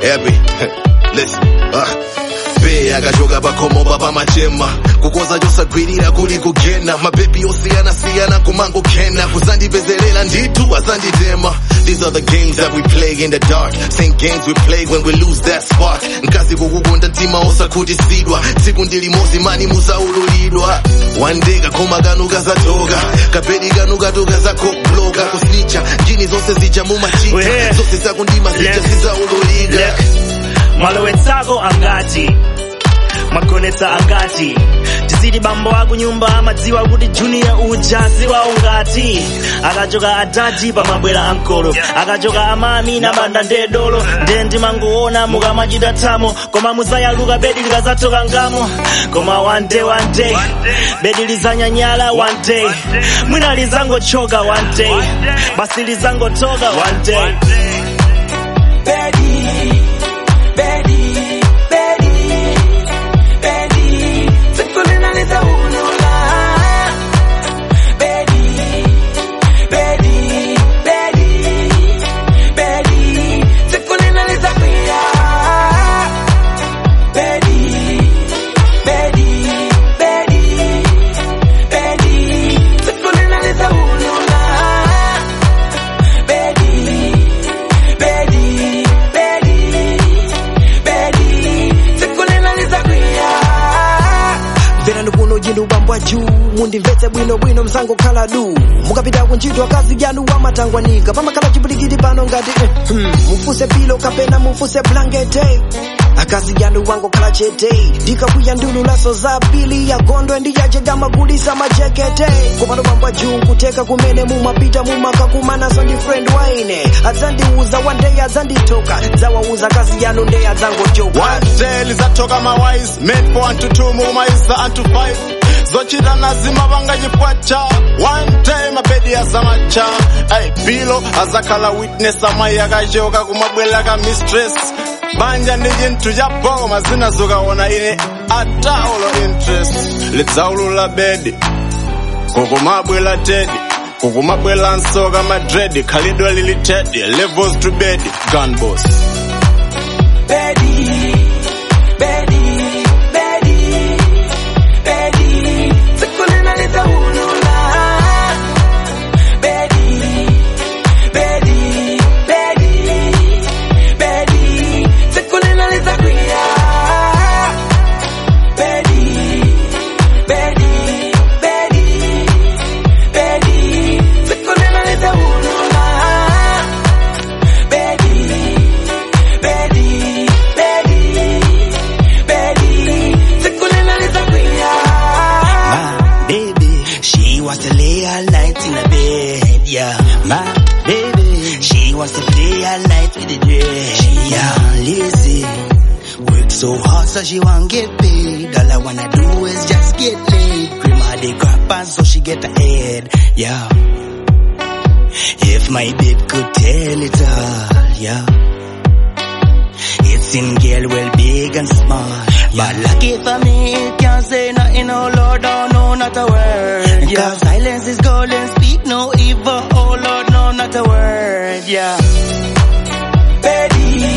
happy. Listen, uh. be akachoka pakhomomba pamachema kukoza chosagwirira kuli kugena mabebi osiyanasiyana kumangokhena kuzandipezerera ndithu azanditema These are the games that we play in the dark Same games we play when we lose that spark nkazi kukukonda mtima osakhutisidwa tsiku ndilimozi mani musaululidwa one day kakhoma kanu kazatoka kapedi kanu katoka zakobloka kusnicha njini zonse zija mumachita Wehe. zonse zakundima zija Look. zizaululika Look, malowetsako angati magonetsa angati tizidi bambo aku nyumba amadziwa kuti junior uja ziwa ungati akachoka adadi pamabwera ankolo akachoka amami na banda ndedolo nde ndimangoona mukamachita thamo koma muzayaluka bedi likazatoka ngamo koma one day one day bedi lizanyanyala one day mwina lizangochoka one day basi lizangotoka one day Betty, Betty, Betty, Betty, sikulina nitaulula. Betty, Betty, Betty, Betty, sikulina nitakwia. Betty, Betty, Betty, Betty, sikulina nitaulula. Betty, Betty, Betty, Betty, sikulina nitakwia. mvera ndikuno jindu bambwa juu mundimvetse bwinobwino msango khala du mukapita kuntchito akazi yanu wamatangwanika pamakhala chipulikiti pano ngati eh, hmm, mufuse pilo kapena mufuse blankete akazi yanu wangokhala chete ndikakwiya ndululaso za pili ya gondwe ndiyachega magulisa majekete kupano bambwa juu nkuteka kumene mumapita mumakakumanaso ndi friend waine adzandiuza one day adzanditoka dzawauza akazi yanu nde adzangochoka One day lizatoka mawise made for one to two mumaisa and to five zochita nazima vangachipwacha one day mabedi azamacha ay pilo azakhala witness amayi akachoka kumabwela ka mistress banja ndi chinthu cha boma zinazokaona ine ataulo interest lidzaulula bedi kukumabwela tedi kukumabwela nsoka madredi khalidwe lili tedi levels to bedi gun boss Betty, Betty, Betty, Betty, sikulina nitaulula. Betty, Betty, Betty, Betty, sikulina nitakwia. Betty, Betty, Betty, Betty, sikulina nitaulula. Betty, Betty, Betty, Betty, sikulina nitakwia. My baby, she wants to lay all night in the bed, yeah. My baby, she wants to play all night with the dread, she yeah. lazy. Work so hard so she won't get paid. All I wanna do is just get laid. Cream of the crap and so she get ahead, yeah. If my babe could tell it all, yeah. It's in girl well big and small. But lucky for me, it can't say nothing, oh Lord, oh no, not a word. Yeah. Cause silence is golden, speak no evil, oh Lord, no, not a word, yeah. Betty,